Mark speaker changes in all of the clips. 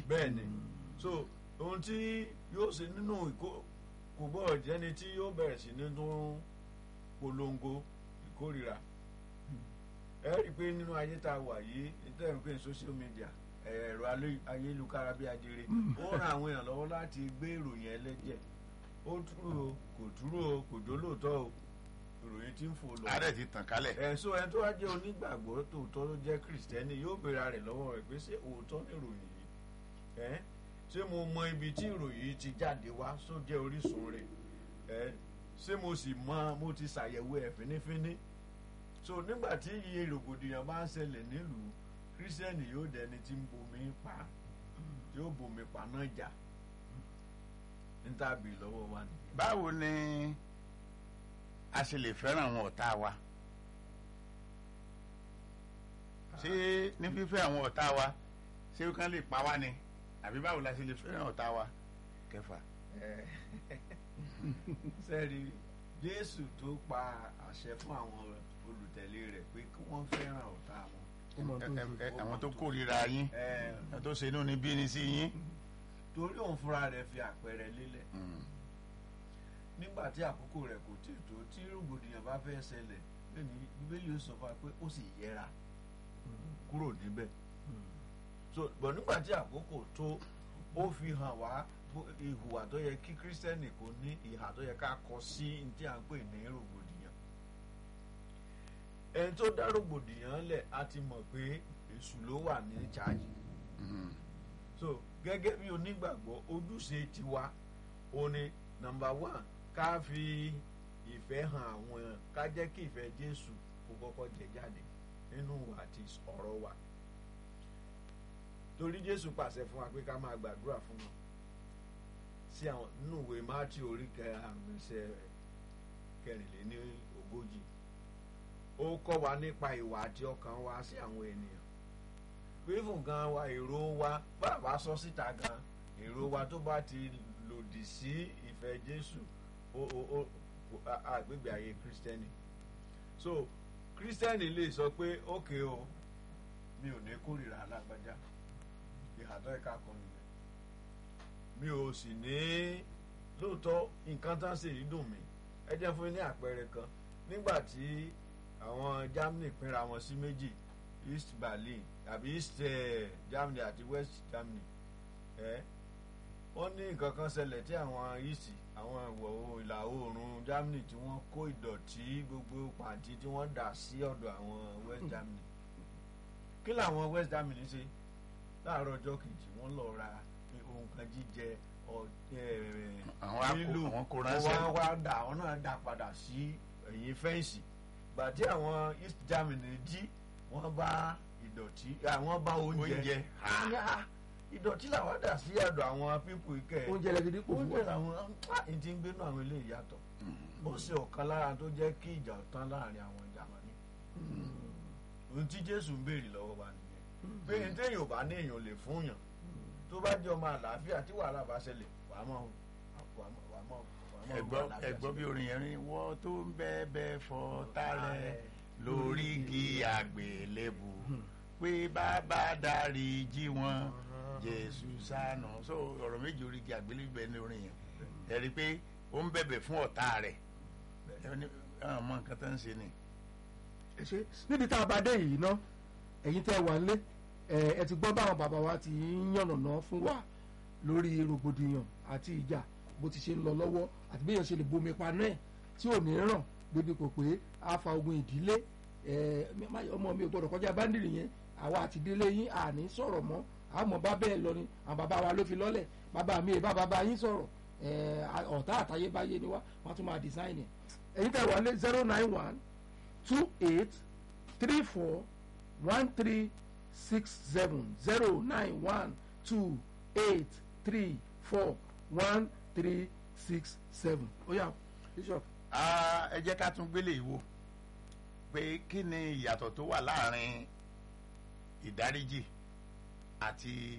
Speaker 1: bẹ́ẹ̀ ni so ohun tí yóò ṣe nínú ìkó kò gbọ́dọ̀ jẹ́ni tí yóò bẹ̀rẹ̀ sí ní tún polongo ìkórira ẹ rí i pé nínú ayé tá a wà yìí nítorí pé social media ẹ̀rọ alé- ayélujára bí ajere ó ran àwọn èèyàn lọ́wọ́ láti gbé ìròyìn ẹlẹ́jẹ̀ ó dúró o kò dúró o kò jólóòtọ́ o ìròyìn tí ń fò lọ
Speaker 2: ààrẹ ti tàn kálẹ̀
Speaker 1: ẹ̀sùn ẹni tó wá jẹ́ onígbàgbọ́ tòótọ́ ló jẹ́ kìrìsìtẹ́nì yóò béèrè rẹ̀ lọ́wọ́ rẹ̀ pé ṣé òótọ́ ní ìròyìn yìí ẹ́ ṣé mo mọ ibi tí ìròyìn yìí ti jáde wá só jẹ́ orísun rẹ̀ ẹ́ ṣé mo sì mọ mo ti ṣàyẹ̀wò ẹ̀ fínífíní so nígbà tí iye rògbòdìyàn bá ń ṣẹlẹ̀ nílùú kìrìsìtẹ́nì yóò dẹni tí ń bomi pa yóò bomi pa náà jà níta bì lọ́wọ́ wa ni.
Speaker 2: báwo ni a ṣe lè fẹ́ràn àwọn ọ̀tá wa ṣé ní fífẹ́ àwọn ọ̀tá wa ṣé ó kàn lè pa wá ni àbí báwo la ṣe lè fẹ́ràn ọ̀tá wa kẹfà.
Speaker 1: sẹ́ẹ̀rì jésù tó pa àṣẹ fún àwọn olùtẹ̀lé rẹ̀ pé kí wọ́n fẹ́ràn ọ̀tá wọn.
Speaker 3: ó mọ tó ń
Speaker 2: Ẹ-
Speaker 3: ṣe.
Speaker 2: ẹ- àwọn tó kórìíra yín
Speaker 1: Ẹ,
Speaker 2: àwọn tó ṣe inú ni bí ni sí yín.
Speaker 1: torí òun fúnra rẹ̀ fi àpẹẹrẹ lélẹ̀
Speaker 2: Mm.
Speaker 1: nígbà tí àkókò rẹ̀ kò tí tó tí rògbòdìyàn bá fẹ́ ṣẹlẹ̀ lẹ́ni bíbélì ó sọ fún wa pé ó sì yẹra kúrò níbẹ̀ so bọ̀ nígbà tí àkókò tó ó fi hàn wá bó- ìhùwà tó yẹ kí kírísítẹ́nì kò ní ìhà tó yẹ ká kọ sí ní tí à ń pè ní rògbòdìyàn ẹni tó dá rògbòdìyàn lẹ̀ á ti mọ̀ pé èṣù ló wà ní chájì
Speaker 2: Mm.
Speaker 1: so gẹ́gẹ́ bí onígbàgbọ́ ojúṣe tiwa ó ní nọ́mbà one ká fi ìfẹ́ hàn àwọn èèyàn ká jẹ́ kí ìfẹ́ jésù kó kọ́kọ́ jẹ jáde nínú àti ọ̀rọ̀ wa torí jésù pàṣẹ fún wa pé ká máa gbàdúrà fún wọn sí àwọn nínú ìwé mátí orí kẹrin ẹsẹ̀ kẹrìnléní ogójì ó kọ́ wa nípa ìwà àti ọkàn wa sí àwọn ènìyàn pé fún gan wa èrò wa bàbá sọ síta gan èrò wa tó bá ti lòdì sí ìfẹ́ jésù ó ó ó kò- a- àgbègbè ayé kírísítẹ́nì so kírísítẹ́nì lè sọ pé ókè o mi ò ní kórìíra alágbájá ìhàtọ́ ẹ̀ka kan nìyẹn mi ò sì ní lóòótọ́ nǹkan tán sì rí dùn mí ẹ jẹ́ fún yín ní àpẹẹrẹ kan nígbà tí àwọn germany pínra wọn sí méjì east berlin àbí east eh, germany àti west germany ẹ wọ́n ní nǹkan kan ṣẹlẹ̀ tí àwọn east àwọn ìwọ̀ oòrùn ìlà oòrùn germany tí wọ́n kó ìdọ̀tí gbogbo pàǹtí tí wọ́n dà sí ọ̀dọ̀ àwọn west germany kí làwọn west germany ṣe láàárọ̀ ọjọ́ kejì wọ́n lọ ra ohun kan jíjẹ ọ- eh,
Speaker 2: Àwọn á kó-
Speaker 1: lílù
Speaker 2: àwọn kó ránṣẹ́.
Speaker 1: wọ́n wá dà àwọn náà dà padà sí ẹ̀yìn fẹ́ǹsì gbàtí àwọn east germany jí wọ́n bá ìdọ̀tí àwọn bá oúnjẹ
Speaker 2: Oúnjẹ.
Speaker 1: Wọ́n ní, "Ah, ìdọ̀tí làwọn dà sí ọ̀dọ̀ àwọn pípù ikẹ́
Speaker 3: oúnjẹ lẹ́gidi kò fún
Speaker 1: oúnjẹ
Speaker 3: wa.
Speaker 1: làwọn ẹ̀ ti ń gbénú àwọn ilé ìyàtọ̀ ó ṣe ọ̀kan lára tó jẹ́ kí ìjà tán láàrin àwọn Jámánì ohun tí Jésù ń béèrè lọ́wọ́ wa nìyẹn pé ní téèyàn ò bá ní èèyàn lè fún yàn tó bá jẹ́ ọmọ àlàáfíà tí wàhálà bá ṣẹlẹ̀ wàá mọ̀ wàá mọ̀ wàá mọ̀ wàá mọ̀
Speaker 2: ẹgbọ́
Speaker 1: àlàáfíà
Speaker 2: ẹgbọ́ bí
Speaker 1: sílẹ̀.
Speaker 2: orin yẹn rí wọ́n tó ń bẹ́ẹ̀ bẹ́ẹ̀ fọ́ tálẹ̀ lórí igi àgbélébù pé bàbá darí jí wọn jésù sànù so ọ̀rọ̀ méjì orí igi àgbélébù bẹ́ẹ̀ ní orin yẹn ẹ rí i pé ó ń bẹ̀bẹ̀ fún ọ̀tá rẹ̀ ẹ ní àwọn ọmọ nǹkan tó ń ṣe ni.
Speaker 3: ẹ ṣe níbi tá a bá dé yìí ná ẹ̀yin tẹ́ wà nílé ẹ ẹ ti gbọ́ báwọn bàbá wa ti ń yànnàná fún wa lórí rògbòdìyàn àti ìjà bó ti ṣe ń lọ lọ́wọ́ àti bí èèyàn ṣe lè bomi paná ẹ̀ tí ò ní ràn débi kò pé a fa ogun ìdílé ẹ má- ọmọ mi ò gbọdọ̀ kọjá báńdìrì yẹn àwa àti ìdílé yín àní sọ̀rọ̀ mọ́ àmọ́ bá bẹ́ẹ̀ lọ ni àwọn bàbá wa ló fi lọ́lẹ̀ bàbá mi ìbá bàbá yín sọ̀rọ̀ ẹ ọ̀tá àtayébáyé ni wá wọ́n tún máa design ẹ̀ ẹ̀yin tẹ́ wà ní zero nine one two eight three four one three six seven zero nine one two eight three four one three six seven. ó yá bishop.
Speaker 2: Ah, ẹ jẹ́ ká tún gbélé ìwo pé kí ni ìyàtọ̀ tó wà láàrin ìdáríjì àti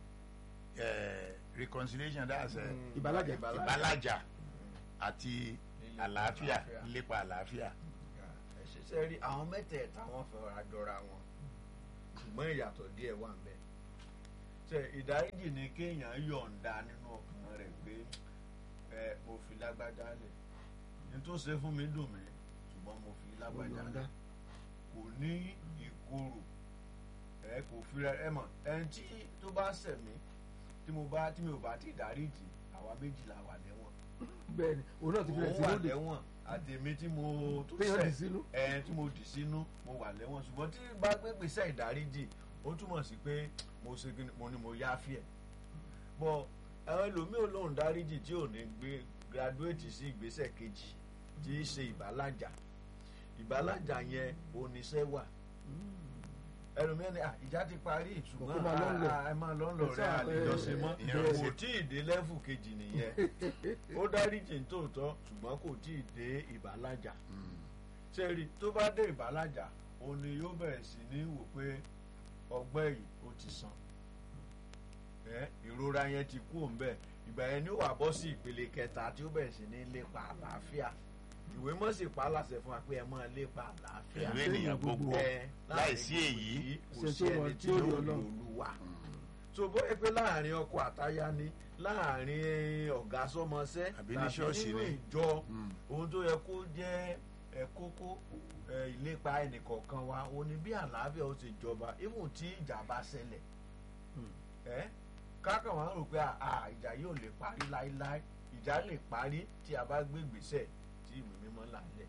Speaker 2: eh, reconciliation that's eh,
Speaker 3: ìbálàjà
Speaker 2: ìbálàjà àti
Speaker 1: Lílépa
Speaker 2: àlàáfíà
Speaker 1: àlàáfíà.
Speaker 2: lépa àlàáfíà.
Speaker 1: ẹ ṣiṣẹ́ rí àwọn mẹ́tẹ̀ẹ̀ta wọn fẹ́ ra jọra wọn ṣùgbọ́n ìyàtọ̀ díẹ̀ wà ń bẹ ṣe ìdáríjì ni kéèyàn yọ̀ǹda nínú ọkàn rẹ̀ pé ẹ mo fi lágbájá lẹ̀ ní tó ṣe fún mi dùn mí ṣùgbọ́n mo fi lágbájá
Speaker 3: Yọ̀ǹda.
Speaker 1: lẹ̀ kò ní ìkorò ẹ kò fi rẹ ẹ mọ̀ ẹni tí tó bá ṣẹ̀ mí tí mo bá tí mi ò bá ti dáríjì àwa méjìlá wà lẹ́wọ̀n
Speaker 3: bẹ́ẹ̀ ni òun náà ti fi rẹ̀
Speaker 1: òun
Speaker 3: sí
Speaker 1: wà
Speaker 3: lóde
Speaker 1: lẹ́wọ̀n àtèmi tí mo tó
Speaker 3: téèyàn dì
Speaker 1: ṣẹ̀
Speaker 3: sínú
Speaker 1: ẹ tí mo dì sínú mo wà lẹ́wọ̀n ṣùgbọ́n tí bá gbé gbèsè ìdáríjì ó túmọ̀ sí pé mo ṣe kí ni mo ní mo yááfì ẹ̀ bọ́ àwọn ẹlòmíì olóhùn dáríjì tí ò ní gbé graduate sí ìgbésẹ̀ kejì tí í ṣe ìbálàjà ìbálàjà yẹn oníṣẹ́ wà ẹlòmíì ni "Ah, ìjà ti parí ṣùgbọ́n
Speaker 3: Kó máa lọ ń lẹ̀.
Speaker 1: ah, ẹ máa lọ ń lọ
Speaker 3: Ẹ
Speaker 1: rẹ
Speaker 3: sáà,
Speaker 1: àlejòṣe mọ́
Speaker 2: ẹ, ìyẹn ò
Speaker 1: kò
Speaker 2: ṣe-
Speaker 1: tí ì dé lẹ́fù kejì nìyẹn ó dáríjì ní tòótọ́ ṣùgbọ́n kò tí ì dé ìbálàjà sẹ́ẹ̀rì tó bá dé ìbálàjà òun ni yóò bẹ̀rẹ̀ sí ní wò pé ọgbẹ́ yìí ó ti sàn ẹ ìrora yẹn ti kú òun bẹ́ẹ̀ ìgbà yẹn ni ó wà bọ́ sí ìpele kẹta tí ó bẹ̀rẹ̀ sí ní lépa àlàáfíà ìwé mọ́ sì pa á láṣẹ fún wa pé ẹ máa lépa àlàáfíà
Speaker 2: pẹ̀lú ènìyàn gbogbo
Speaker 1: ẹ
Speaker 2: láìsí
Speaker 1: láàrin
Speaker 2: èyí
Speaker 1: kò
Speaker 3: ṣe
Speaker 1: sí
Speaker 3: tó wà
Speaker 1: ẹni
Speaker 3: tí
Speaker 1: tí
Speaker 3: ó
Speaker 1: yóò
Speaker 3: rí
Speaker 1: rí
Speaker 3: Ọlọ́run.
Speaker 1: olúwa so bóyá pé láàrin ọkọ àtaya ni láàrin ọ̀gá sọmọṣẹ́
Speaker 2: Àbí ní ṣọ́ọ̀ṣì
Speaker 1: nínú
Speaker 2: ni.
Speaker 1: ìjọ
Speaker 2: Mm.
Speaker 1: ohun tó yẹ kó jẹ́ ẹ kókó ẹ ìlépa ẹnìkọ̀ọ̀kan wa ó ní bí àlàáfíà ó ti jọba even tí ìjà bá ṣẹlẹ̀ ẹ kákan wá rò pé à à, ìjà yóò lè parí láéláé ìjà lè parí tí a bá gbé ìgbésẹ̀ tí ìwé mímọ́ là ń lẹ̀.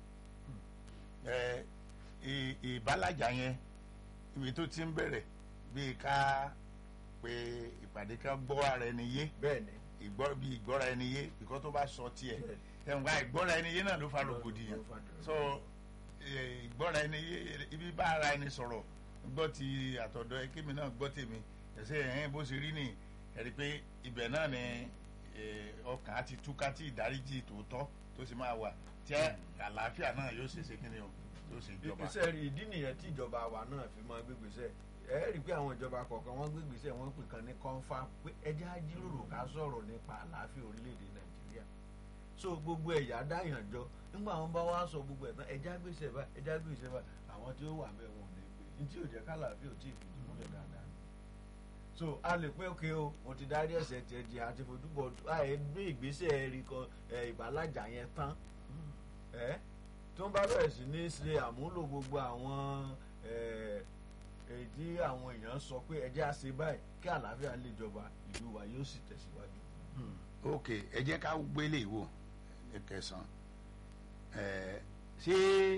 Speaker 2: ẹ ì- ìbálàjà yẹn ibi tó ti ń bẹ̀rẹ̀ bíi ká pé ìpàdé ká gbọ́ ara ẹni yé
Speaker 1: bẹ́ẹ̀ ni
Speaker 2: ìgbọ́ bí ìgbọ́ra ẹni yé ìkọ́ tó bá sọ tiẹ̀ ẹ̀wọ̀n ká ìgbọ́ra ẹni yé náà ló fa rògbòdìyàn so ẹ, ìgbọ́ra ẹni yé ibi bá ara ẹni sọ̀rọ̀ gbọ́ ti àtọ̀dọ̀ ẹ kémi náà gbọ́ tèmi ẹ̀sẹ̀ ẹ̀hìn bó ṣe rí ni ẹ̀rí pé ibẹ̀ náà ni ẹ, ọkàn á ti túká tí ìdáríjì tòótọ́ tó sì máa wà tí àlàáfíà náà yóò ṣe ṣe kí ni o yóò ṣe jọba.
Speaker 1: ìgbésẹ̀ rí ìdí nìyẹn tí ìjọba wa náà fi máa gbégbèsẹ̀ ẹ rí i pé àwọn ìjọba kọ̀ọ̀kan wọ́n gbégbèsẹ̀ wọ́n pè kan ní kọ́ńfà pé ẹjẹ́ á jíròrò ká sọ̀rọ̀ nípa àlàáfíà orílẹ̀-èdè nàìjíríà so gbogbo ẹ̀yà dáyàn jọ nígbà wọn bá wá sọ gbogbo ẹ̀ tán ẹjẹ́ á gbèsè bá ẹjẹ́ á gbèsè bá àwọn tí ó wà bẹ́ẹ̀ wọn ò ní pè ní tí ò jẹ́ kálàáfíà ò tí ì fìdí múlẹ̀ dáadáa so a lè pé òkè o mo ti dárí ẹ̀ṣẹ̀ tiẹ̀ jì àti fojúbọ̀ àì gbé ìgbésẹ̀ ẹ̀rí kan ẹ̀, ìbálàjà yẹn tán ẹ tó ń bá bẹ̀rẹ̀ sí ní ṣe àmúlò gbogbo àwọn ẹ, èyí tí àwọn èèyàn sọ pé ẹjẹ́ á ṣe báyìí kí àlàáfíà lè jọba ìlú wa yóò sì tẹ̀síwájú.
Speaker 2: ok ẹ jẹ́ ká gbélé ìwò ní kẹsàn-án ẹ ṣé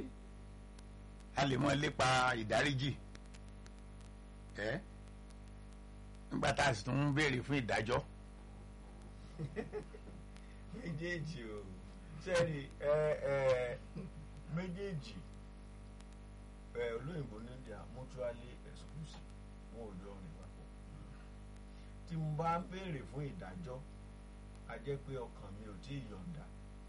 Speaker 2: a lè mọ lépa ìdáríjì ẹ nígbà tá a sì tún ń béèrè fún ìdájọ́
Speaker 1: méjèèjì o sẹ́ni ẹ ẹ méjèèjì ẹ olóyìnbó ní India mutually exclusive wọn ò jọ rìn papọ̀ tí mo bá ń béèrè fún ìdájọ́ a jẹ́ pé ọkàn mi ò tí ì yọ̀ǹda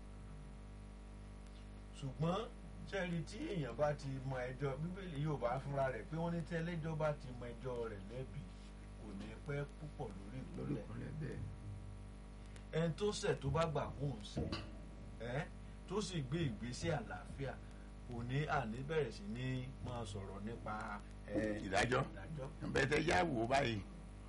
Speaker 1: ṣùgbọ́n sẹ́ni tí èèyàn bá ti mọ ẹjọ́ bíbélì yóò bá fúnra rẹ̀ pé wọ́n ní tẹ́lẹ́jọ́ bá ti mọ ẹjọ́ rẹ̀ lẹ́bi kò ní pẹ́ púpọ̀ lórí
Speaker 3: lórí
Speaker 1: ìpínlẹ̀
Speaker 3: ìpínlẹ̀ bẹ́ẹ̀
Speaker 1: ẹni tó ṣẹ̀ tó bá gbà kó ń ṣe ẹ́ tó sì gbé ìgbésẹ̀ àlàáfíà kò ní àní bẹ̀rẹ̀ sí ní máa sọ̀rọ̀ nípa ẹ̀,
Speaker 2: Ìdájọ́.
Speaker 1: ìdájọ́.
Speaker 2: bẹ́tẹ̀ yá wò ó báyìí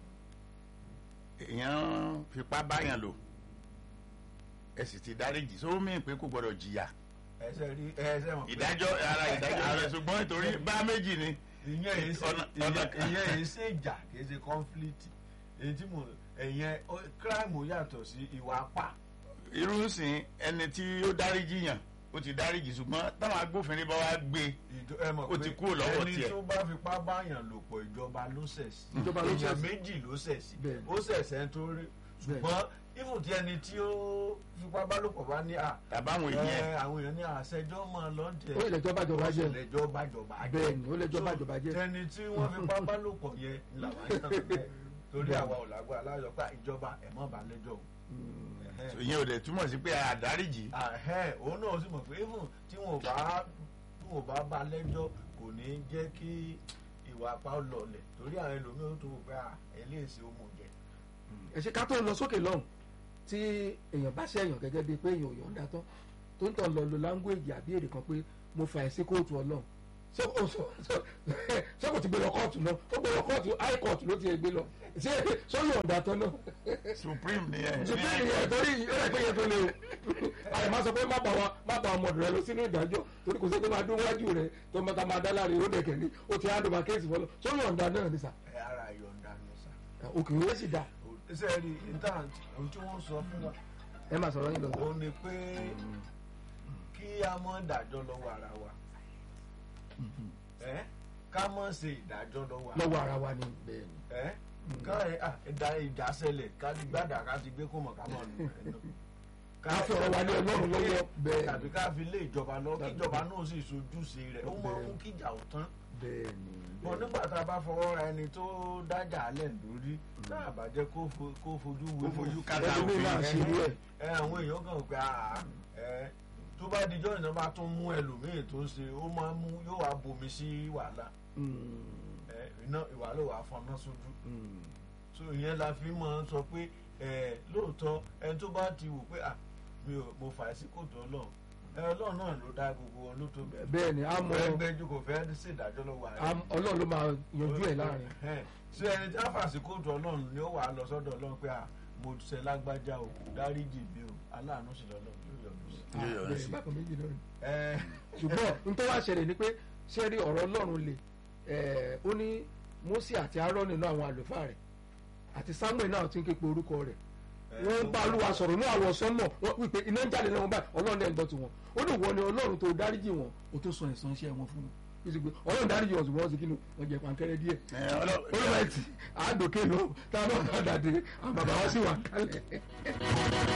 Speaker 2: èèyàn fipá báyàn lò ẹ sì ti dáríjì sọ mí pé kò gbọdọ̀ jìyà
Speaker 1: ẹsẹ̀ rí ẹsẹ̀ mọ̀ pé-
Speaker 2: ìdájọ́ ara ìdájọ́ ara ṣùgbọ́n nítorí bá méjì ni
Speaker 1: ìyẹn èyí ṣe
Speaker 2: ọ̀nà-
Speaker 1: ìyẹn
Speaker 2: ọ̀nà-
Speaker 1: ìyẹn èyí ṣe ìjà kìí ṣe conflict èyí tí mo ẹ̀yẹn ó- crime yàtọ̀ sí ìwà apá
Speaker 2: irú sìn ẹni tí ó dáríjì yàn ó ti dáríjì ṣùgbọ́n táwọn agbófinrin bá wá gbé
Speaker 1: ìjọ ẹ mọ̀
Speaker 2: Ó
Speaker 1: pé
Speaker 2: ti kúrò lọ́wọ́
Speaker 1: ẹni
Speaker 2: tiẹ̀.
Speaker 1: tó bá fipá báyàn lò pọ̀ ìjọba ló ṣẹ̀ sí
Speaker 3: Ìjọba ló ṣẹ̀
Speaker 1: èèyàn
Speaker 3: sí.
Speaker 1: méjì ló ṣẹ̀ sí
Speaker 3: Bẹ́ẹ̀ni.
Speaker 1: ó ṣẹ̀ṣẹ̀ tó rí ṣùgbọ́n ifun tí ẹni tí ó fipá bá lò pọ̀ bá ní à
Speaker 2: tàbáwọn èèyàn
Speaker 1: ẹ, àwọn èèyàn ní àṣẹjọ́ máa lọ jẹ
Speaker 3: ó lè lẹ́jọ́ bàjọba jẹ́
Speaker 1: lẹ́jọ́ bájọba jẹ́
Speaker 3: bẹ́ẹ̀ ni ó lẹ́jọ́
Speaker 1: So,
Speaker 3: bàjọba jẹ́
Speaker 1: tẹni tí wọ́n fipá bá lò pọ̀ yẹn làwọn ń tàn bẹ́ẹ̀ torí àwa ò lágbára aláyọ̀ pé ìjọba ẹ̀ mọ́ bá lẹ́jọ́ o. Ẹ̀hẹ́n
Speaker 2: ìyẹn ò dẹ̀ túmọ̀ sí pé àdáríjì
Speaker 1: ahẹ́ òun náà sì mọ̀ pé even tí wọn ò bá tí wọn ò bá bá lẹ́jọ́ kò ní jẹ́ kí ìwà apá ó lọlẹ̀ torí àwọn ẹlòmíràn tó wò pé à eléyìí ó mọ̀ jẹ.
Speaker 3: ẹ ṣe ká tó lọ sókè lọ́hùn tí èèyàn bá ṣẹ̀yàn gẹ́gẹ́ bíi pé èèyàn ò yọ̀ǹda tán tó ń tàn lọ lo language àbí èdè kan pé mo fà ẹ́ sí kóòtù ọlọ́run ṣé kò ṣé kò ti gbé lọ kóòtù náà ó gbé lọ kóòtù high court ló ti gbé lọ ṣé sọ́yọ̀ ọ̀dà tán náà
Speaker 2: supreme ni ẹ.
Speaker 3: supreme yẹn torí ìrẹ́ pé yẹn tó lé o àyè máa sọ pé má bà wá má bà ọmọdé rẹ lọ sínú ìdájọ́ torí kò sí pé máa dún wájú rẹ tó máa ta máa dá láre ó dẹ̀kẹ̀ ní ó ti hand over case fọlọ́ sọ́yọ̀ ọ̀dà náà ni sà
Speaker 1: ẹ ara yọ̀ǹda ni sà.
Speaker 3: òkè ó sì dá
Speaker 1: ṣe rí intan ohun tí wọ́n sọ fún wa
Speaker 3: ẹ máa sọ̀rọ̀ yín lọ.
Speaker 1: ó ní pé kí a mọ̀ dájọ́ lọ́wọ́ ara wa ẹ ká mọ̀ ṣe ìdájọ́ lọ́wọ́ ara
Speaker 3: lọ́wọ́ ara wa ni bẹ́ẹ̀ ni.
Speaker 1: ẹ ká ẹ à, ìdá ìdásẹ̀lẹ̀ ká ti gbàdà ká ti gbé kó mọ̀ ká mọ̀ nù ẹ̀ nù.
Speaker 3: ká fi ọ̀rọ̀ wa lé ọlọ́run lọ́wọ́ bẹ́ẹ̀
Speaker 1: tàbí ká fi lé ìjọba lọ kí ìjọba náà sì sojúṣe rẹ̀ ó máa mú kíjà ó tán
Speaker 3: bẹ́ẹ̀ ni.
Speaker 1: bọ́n nígbà tá a bá fọwọ́ ra ẹni tó dájà alẹ̀ lórí náà bàjẹ́ kó fo- kó fojú wo
Speaker 2: Kó fojú
Speaker 1: mọ́.
Speaker 2: kátà
Speaker 3: ẹni
Speaker 2: òfin.
Speaker 3: náà ṣe irú ẹ̀.
Speaker 1: ẹ àwọn èèyàn kan pé àá ẹ tó bá dijọ́ ìnáwó bá tún mú ẹlòmíì tó ṣe ó máa mú yóò wá bomi sí wàhálà ẹ iná ìwàlẹ̀ wà fọná sójú so ìyẹn la fi máa ń sọ pé ẹ lóòótọ́ ẹni tó bá ti wò pé à mi ò mo fà á sí kòtò ọlọ́run ẹ ọlọ́run náà ló dá gbogbo wọn ló tó bẹ̀rẹ̀
Speaker 3: bẹ́ẹ̀ ni a mọ
Speaker 1: ẹgbẹ́jú kò fẹ́ ṣèdájọ́ lọ́wọ́ ààrẹ
Speaker 3: a- ọlọ́run ló máa yanjú ẹ̀ láàrin.
Speaker 1: Ẹ, ṣé ẹni tí a fà sí kóòtù ọlọ́run ni ó wà á lọ sọ́dọ̀ ọlọ́run pé à mo ṣe lágbájá o dáríjì mi o aláàánú sì lọ́lọ́ yóò yọ̀dù sí.
Speaker 2: Yóò yọrí
Speaker 3: bẹ́ẹ̀
Speaker 2: sí.
Speaker 3: bákan méjì náà ni.
Speaker 1: ẹ
Speaker 3: ṣùgbọ́n n tó wá ṣẹlẹ̀ ni pé ṣé rí ọ̀rọ̀ ọlọ́run le ẹ̀, ó ní Mósè àti Áárónì nínú àwọn àlùfáà rẹ̀ àti Sámúẹ́lì náà ti ń ké pe orúkọ rẹ̀ wọ́n ń bá Olúwa sọ̀rọ̀ ní àwọn sọ́mọ̀ wọ́n wípé iná ń jáde lẹ́wọ̀n báyìí ọlọ́run dẹ̀ ń gbọ́ tiwọn ó ní ìwọ ni ọlọ́run tó dáríjì wọn ó tó sọ ẹ̀san iṣẹ́ wọn fún wọn ó sì pé ọlọ́run dáríjì wọn ṣùgbọ́n wọ́n sì kí ni wọ́n jẹ pankẹ́rẹ́ díẹ̀
Speaker 2: Ẹ, ọlọ́-
Speaker 3: olùwẹ̀tì àádókè lọ táwọn náà dàdé àwọn bàbá wa sì wà kálẹ̀.